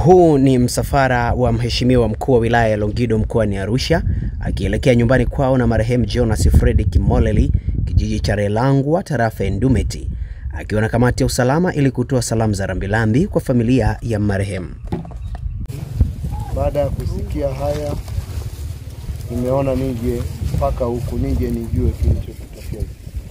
Huu ni msafara wa mheshimiwa mkuu wa wilaya ya Longido mkoani Arusha akielekea nyumbani kwao na marehemu Jonas Fredrick Moleli kijiji cha Relangwa tarafa ya Ndumeti akiwa na kamati ya usalama ili kutoa salamu za rambirambi kwa familia ya marehemu. Baada ya kusikia haya, nimeona nije mpaka huku nije nijue kilichotokea,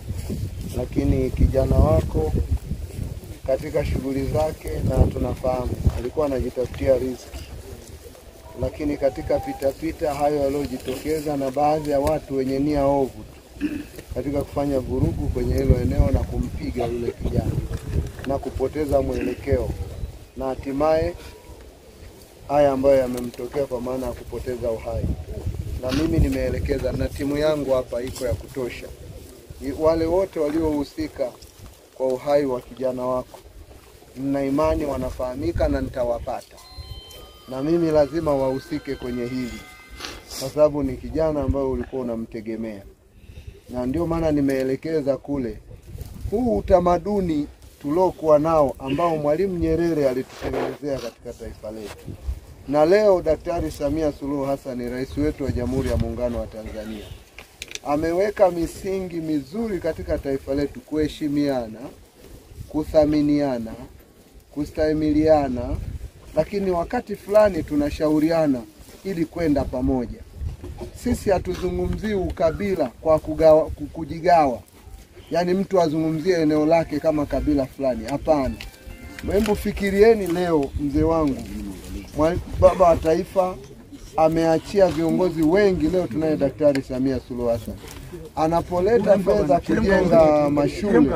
lakini kijana wako katika shughuli zake, na tunafahamu alikuwa anajitafutia riziki, lakini katika pitapita hayo yaliyojitokeza na baadhi ya watu wenye nia ovu tu katika kufanya vurugu kwenye hilo eneo na kumpiga yule kijana na kupoteza mwelekeo na hatimaye haya ambayo yamemtokea kwa maana ya kupoteza uhai. Na mimi nimeelekeza na timu yangu hapa iko ya kutosha, wale wote waliohusika kwa uhai wa kijana wako, nina imani wanafahamika na nitawapata, na mimi lazima wahusike kwenye hili, kwa sababu ni kijana ambayo ulikuwa unamtegemea, na ndio maana nimeelekeza kule. Huu utamaduni tuliokuwa nao ambao Mwalimu Nyerere alitutengenezea katika taifa letu, na leo Daktari Samia Suluhu Hassan, rais wetu wa Jamhuri ya Muungano wa Tanzania, ameweka misingi mizuri katika taifa letu: kuheshimiana, kuthaminiana, kustahimiliana, lakini wakati fulani tunashauriana ili kwenda pamoja. Sisi hatuzungumzii ukabila kwa kugawa, kujigawa yaani mtu azungumzie eneo lake kama kabila fulani. Hapana, hebu fikirieni leo, mzee wangu baba wa taifa ameachia viongozi wengi. Leo tunaye Daktari Samia Suluhu Hassan anapoleta fedha kujenga mashule,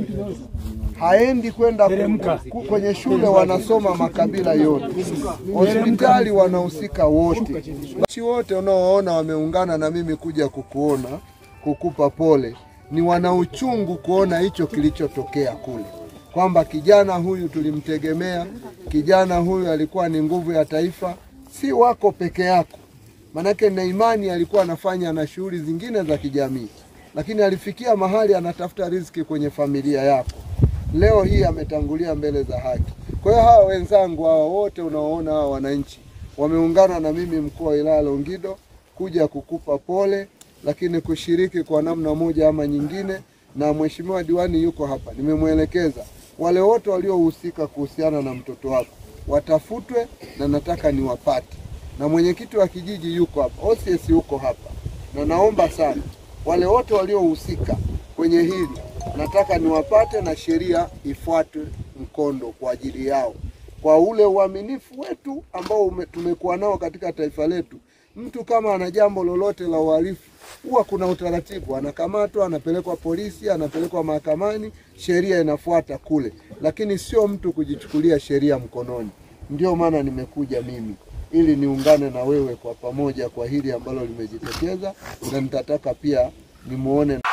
haendi kwenda kwenye shule wanasoma makabila yote, hospitali wanahusika wote, nchi wote unaoona wameungana na mimi kuja kukuona, kukupa pole ni wana uchungu kuona hicho kilichotokea kule, kwamba kijana huyu tulimtegemea, kijana huyu alikuwa ni nguvu ya taifa, si wako peke yako. Manake na imani alikuwa anafanya na shughuli zingine za kijamii, lakini alifikia mahali anatafuta riziki kwenye familia yako. Leo hii ametangulia mbele za haki. Kwa hiyo hawa wenzangu hawa wote unaoona hawa wananchi wameungana na mimi mkuu wa wilaya Longido kuja kukupa pole lakini kushiriki kwa namna moja ama nyingine, na mheshimiwa diwani yuko hapa, nimemwelekeza wale wote waliohusika kuhusiana na mtoto wako watafutwe, na nataka niwapate, na mwenyekiti wa kijiji yuko hapa, OCS yuko hapa, na naomba sana wale wote waliohusika kwenye hili nataka niwapate, na sheria ifuatwe mkondo kwa ajili yao, kwa ule uaminifu wetu ambao tumekuwa nao katika taifa letu. Mtu kama ana jambo lolote la uhalifu huwa kuna utaratibu, anakamatwa, anapelekwa polisi, anapelekwa mahakamani, sheria inafuata kule, lakini sio mtu kujichukulia sheria mkononi. Ndio maana nimekuja mimi ili niungane na wewe kwa pamoja kwa hili ambalo limejitokeza, na nitataka pia nimuone